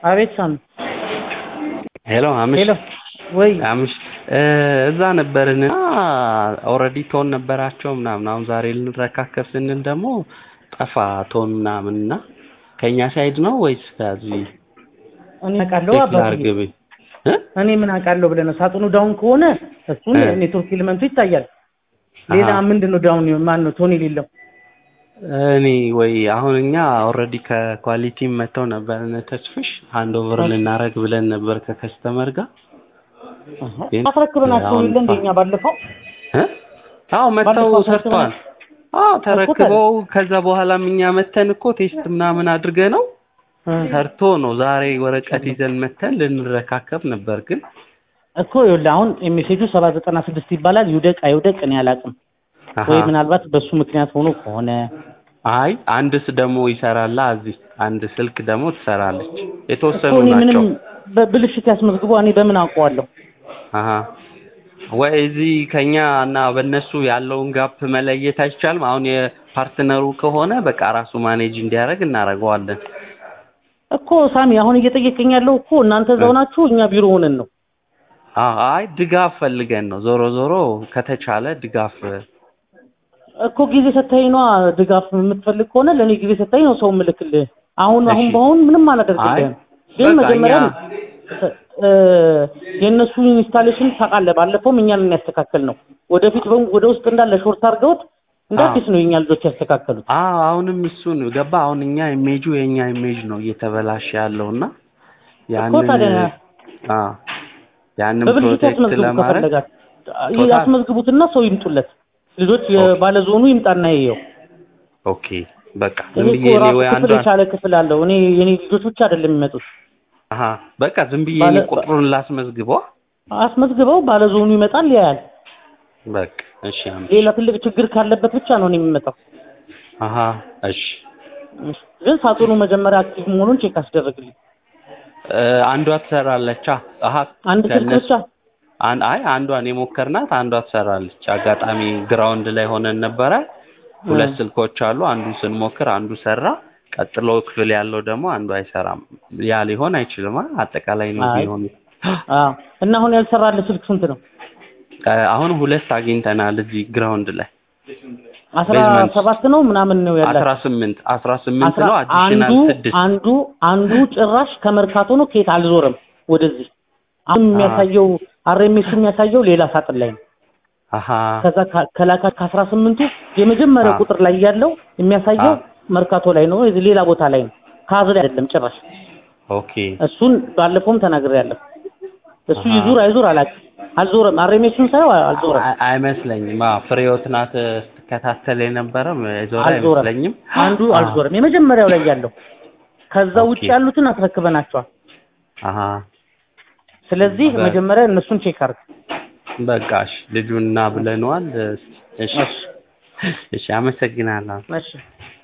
አቤት ሳሚ ሄሎ አምሽ ሄሎ ወይ አምሽ እዛ ነበርን ኦልሬዲ ቶን ነበራቸው ምናምን አሁን ዛሬ ልንረካከብ ስንል ደግሞ ጠፋ ቶን ምናምን እና ከእኛ ሳይድ ነው ወይስ ከዚህ እኔ አውቃለሁ ቼክ አባቡ ላድርግ ብ- እ? እኔ ምን አውቃለሁ ብለህ ነው ሳጥኑ ዳውን ከሆነ እሱን እ። ኔትወርክ ኤሌመንቱ ይታያል ሌላ አሃ። ምንድን ነው ዳውን ማን ነው ቶን የሌለው እኔ ወይ አሁን እኛ ኦልሬዲ ከኳሊቲ መጥተው ነበር እነ ተስፍሽ አንድ ኦቨር እሺ። ልናረግ ብለን ነበር ከከስተመር ጋር ግን አስረክበናቸው አሁን የለ እንደኛ ባለፈው እ? አዎ መጥተው ባለፈው ሰርተዋል። አዎ ተረክበው ከዛ በኋላም እኛ መተን እኮ ቴስት ምናምን አድርገ ነው እ። ሰርቶ ነው ዛሬ ወረቀት ይዘን መተን ልንረካከብ ነበር ግን እኮ ይኸውልህ አሁን ሜሴጁ ሰባ ዘጠና ስድስት ይባላል ይውደቅ አይውደቅ እኔ አላውቅም አሃ። ወይ ምናልባት በሱ ምክንያት ሆኖ ከሆነ አይ አንድስ ደግሞ ይሰራላ እዚህ አንድ ስልክ ደግሞ ትሰራለች የተወሰኑ እኮ እኔ ምንም ናቸው በብልሽት ያስመዝግቦ እኔ በምን አውቀዋለሁ አሀ ወይ እዚህ ከኛ እና በእነሱ ያለውን ጋፕ መለየት አይቻልም አሁን የፓርትነሩ ከሆነ በቃ ራሱ ማኔጅ እንዲያደርግ እናደርገዋለን እኮ ሳሚ አሁን እየጠየቀኝ ያለው እኮ እናንተ እዛው ናችሁ እኛ ቢሮ ሆነን ነው አዎ አይ ድጋፍ ፈልገን ነው ዞሮ ዞሮ ከተቻለ ድጋፍ እኮ ጊዜ ሰታኝ ነዋ ድጋፍ የምትፈልግ ከሆነ ለእኔ ጊዜ ሰታኝ ነው ሰው ምልክልህ አሁን አሁን እሺ። በአሁን ምንም አላደርግልህም ግን በቃ መጀመሪያ እኛ- እ፣ የእነሱ ኢንስታሌሽን ታውቃለህ ባለፈውም እኛን ያስተካከል ነው ወደፊት በሙ- ወደ ውስጥ እንዳለ ሾርት አድርገውት እንደ አዎ። አዲስ ነው የኛ ልጆች ያስተካከሉት አዎ አሁንም እሱን ገባ አሁን እኛ ኢሜጁ የኛ ኢሜጅ ነው እየተበላሸ ያለው እና ያንን ታዲያ አዎ ያንን በብልሽት ፕሮቴክት ያስመዝግቡ ለማድረግ ከፈለጋችሁ ቶታል- ያስመዝግቡትና ሰው ይምጡለት ልጆች የባለዞኑ ይምጣና ይየው ኦኬ በቃ ይሄ ዝም እኮ ብዬ እኔ ራሱ ወይ ክፍል አንዷን የቻለ ክፍል አለው እኔ የኔ ልጆች ብቻ አይደለም የሚመጡት አሀ በቃ ዝም ብዬ ባለ- እኔ ቁጥሩን ላስመዝግበው አስመዝግበው ባለዞኑ ይመጣል ያያል በቃ እሺ አምስት ሌላ ትልቅ ችግር ካለበት ብቻ ነው እኔ የሚመጣው አሀ እሺ ግን ሳጥኑ መጀመሪያ አክቲቭ መሆኑን ቼክ አስደረግልኝ እ፣ አንዷ ትሰራለች አ- አሀ አንድ ስልክ ከእነሱ- ብቻ አን- አይ አንዷን የሞከርናት አንዷ ትሰራለች አጋጣሚ ግራውንድ ላይ ሆነን ነበረ ሁለት እ። ስልኮች አሉ አንዱን ስንሞክር አንዱ ሰራ ቀጥሎ ክፍል ያለው ደግሞ አንዱ አይሰራም ያ ሊሆን አይችልም አ? አጠቃላይ ነው አይ። ቢሆን አዎ እና አሁን ያልሰራለ ስልክ ስንት ነው አሁን ሁለት አግኝተናል እዚህ ግራውንድ ላይ አስራ ቤዝመንት። ሰባት ነው ምናምን ነው ያላቸው አስራ ስምንት አስራ ስምንት አስራ ነው አንዱ አዲሽናል ስድስት አንዱ አንዱ ጭራሽ ከመርካቶ ነው ከየት አልዞረም ወደዚህ አሁን የሚያሳየው አርኤምኤስ የሚያሳየው ሌላ ሳጥን ላይ ነው አሀ ከዛ ከ- ከላካ ከአስራ ስምንቱ የመጀመሪያው አ። ቁጥር ላይ ያለው የሚያሳየው አ። መርካቶ ላይ ነው እዚህ ሌላ ቦታ ላይ ነው ካዝ ላይ አይደለም ጭራሽ ኦኬ እሱን ባለፈውም ተናግሬያለሁ እሱ አሃ። ይዙር አይዙር አላውቅም አልዞረም አርኤምኤሱን ሳየው አልዞረም አይ- አይመስለኝም አዎ ፍሬህይወት ናት ስትከታተል የነበረም የዞረ አልዞረም አይመስለኝም አንዱ አዎ። አልዞረም የመጀመሪያው ላይ ያለው ከዛ ውጭ ኦኬ። ያሉትን አስረክበናቸዋል አሀ ስለዚህ በ- መጀመሪያ እነሱን ቼክ አድርግ በቃ እሺ ልጁና ብለነዋል እሺ እሺ አመሰግናለሁ እሺ